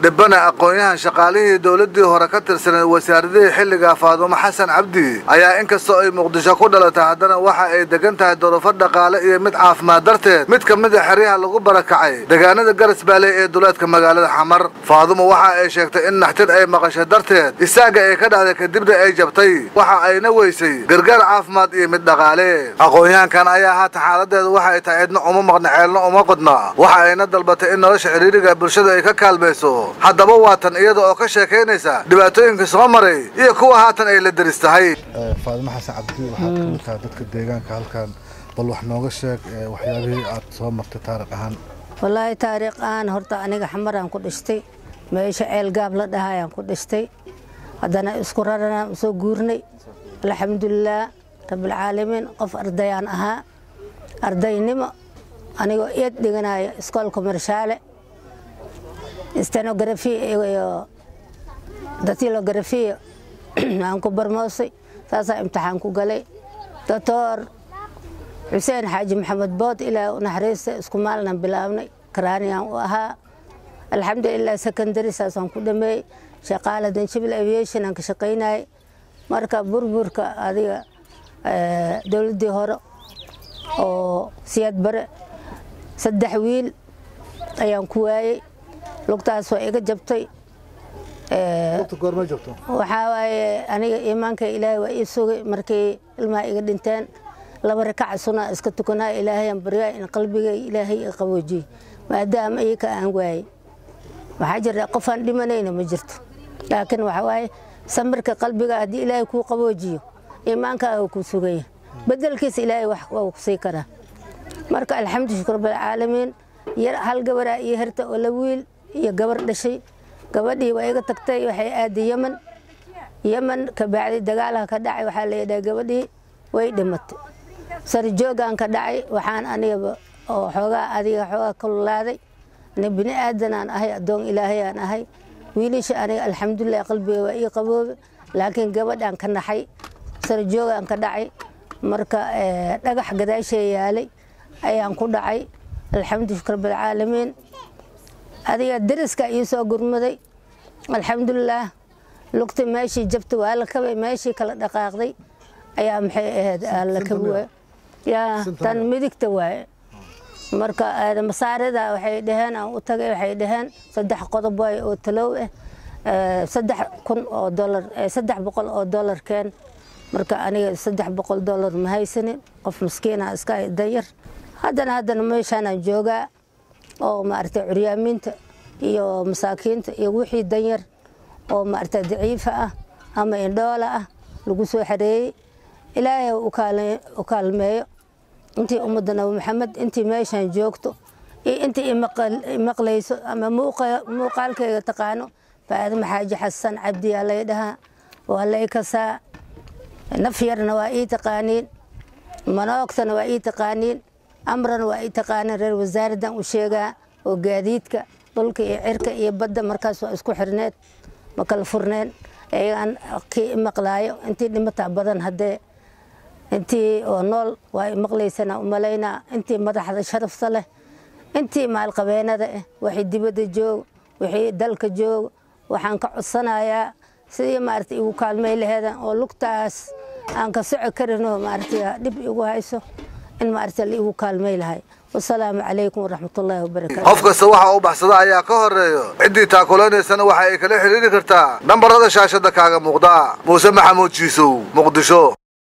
dhibana aqoon-yahan shaqaalihii dowladdii hore ka tirsaneed wasaaradihii xilliga faadumo xasan cabdi ayaa inkastoo ay muqdisho ku dhalatay haddana waxa ay degan tahay dorofo dhaqaale iyo mid caafimaad darteed mid ka mid a xeryaha lagu barakacay deegaanada garas baaley ee duleedka magaalada xamar faadumo waxa ay sheegtay in naxtin ay maqashay darteed isaaga ay ka dhacday kadibna ay jabtay waxa ayna weysay gargaar caafimaad iyo mid dhaqaale aqoon-yahankan ayaa haatan xaaladeedu waxa ay tahay cidna uma maqna ceelna uma qodna waxa ayna dalbatay in nolosha ciriiriga bulshada ay ka kaalmayso haddaba waatan iyada oo ka sheekaynaysa dhibaatooyinka soo maray iyo kuwa haatan ay la deris tahay faadimo xasan cabdi waxaad ka mid tahay dadka deegaanka halkan bal wax nooga sheeg waxyaabihii aad soo martay taariikh ahaan wallaahi taariikh ahaan horta aniga xamaraan ku dhashtay meesha ceel gaab la dhahayaan ku dhashtay haddana isku raranaan usoo guurnay alxamdulilaah rabbilcaalamiin qof ardayaan ahaa ardaynimo anigoo eed dhiganaya iskoolka marshaale stenografi iyo datilografia aan ku barmoosay saasaa imtixaan ku galay doctor xuseen xaaji maxamed bood ilaa u naxariista isku maalnan bilaabnay karaaniyaan u ahaa alxamdulilah secondary saasaan ku dhameeyey shaqaala danjabil aviation aan ka shaqaynayay marka burburka adiga dowladdii hore oo siyaad bare saddex wiil ayaan ku waayey lugtaas waa iga jabtay waxaa waaye aniga iimaanka ilaahay waa ii sugay markii ilmaha iga dhinteen laba rakaca sunaa iska tukanaa ilaahayaan baryaa in qalbiga ilaahay i qaboojiyey maadaama iyaka aan waayey waxaa jira qofaan dhimanayna ma jirto laakiin waxaa waaye samirka qalbiga haddii ilaahay kuu qaboojiyo iimaankaaga kuu sugaya bedelkiisa ilaahay waa ku sii karaa marka alxamdu shukr rabbilcaalamiin hal gabaraa iyo herta oo la wiil iyo gabar dhashay gabadhii waa iga tagtay waxay aaday yeman yeman kabacdi dagaalaha ka dhacay waxaa layidhaha gabadhii way dhimatay sarjoogaan ka dhacay waxaan anigaba oo xoogaa adiga xoogaa kululaaday ani bini aadanaan ahay addoon ilaahayaan ahay wiilasha aniga alxamdulilah qalbiga waa ii qaboobe laakiin gabadhaan ka naxay sarjoogaan ka dhacay marka dhagax gadaashee yaalay ayaan ku dhacay alxamdu shukr rabbilcaalamiin adiga deriska ii soo gurmaday alxamdulilaah lugta meeshii jabta waa la kabay meeshii kala dhaqaaqday ayaa maxay ahayd la kabi waay yaa tan midigta waaye marka masaarida waxay dhaheen aan u tagay waxay dhaheen saddex qodob waay oo talow ah saddex kun oo dolar saddex boqol oo dolar keen marka aniga saddex boqol dolar ma haysanin qof maskiina iska danyar haddana haddana meeshaanaan joogaa oo maaragtay curyaamiinta iyo masaakiinta iyo wixii danyar oo maaragtay daciifa ah ama indhoola ah lagu soo xareeyey ilaahay u kaalmeeyo intii ummadda nabi maxamed intii meeshaan joogto iyo intii imaqlayso ama muuqaalkayga taqaano faadima xaaji xasan cabdiyaa lay dhahaa waa lay kasaa naf yarna waa ii taqaaniin manoogtana waa ii taqaaniin amrana waa ii taqaaniin reer wasaaraddan u sheegaa oo gaadiidka dhulka iyo cirka iyo badda markaas waa isku xirneed ma kala furneen eegaan kii maqlaayo intii dhimataa badan haddee intii oo nool waa imaqlaysana umalaynaa intii madaxda sharafta leh intii maalqabeenada ah waxay dibadda jooga wixii dalka jooga waxaan ka codsanayaa sidii maarata igu kaalmay laheedan oo lugtaas aan ka soco karinoo maarata dhib igu hayso in maarata la igu kaalmay lahay wasalaamu calaykum waraxmatullaahi wabarakaatu qof kasta waxa uu baxsada ayaa ka horeeyo ciddii taakulaynaysan waxa ay kala xidhiiri kartaa nambarada shaashadda kaaga muuqda muuse maxamuud jiisow muqdisho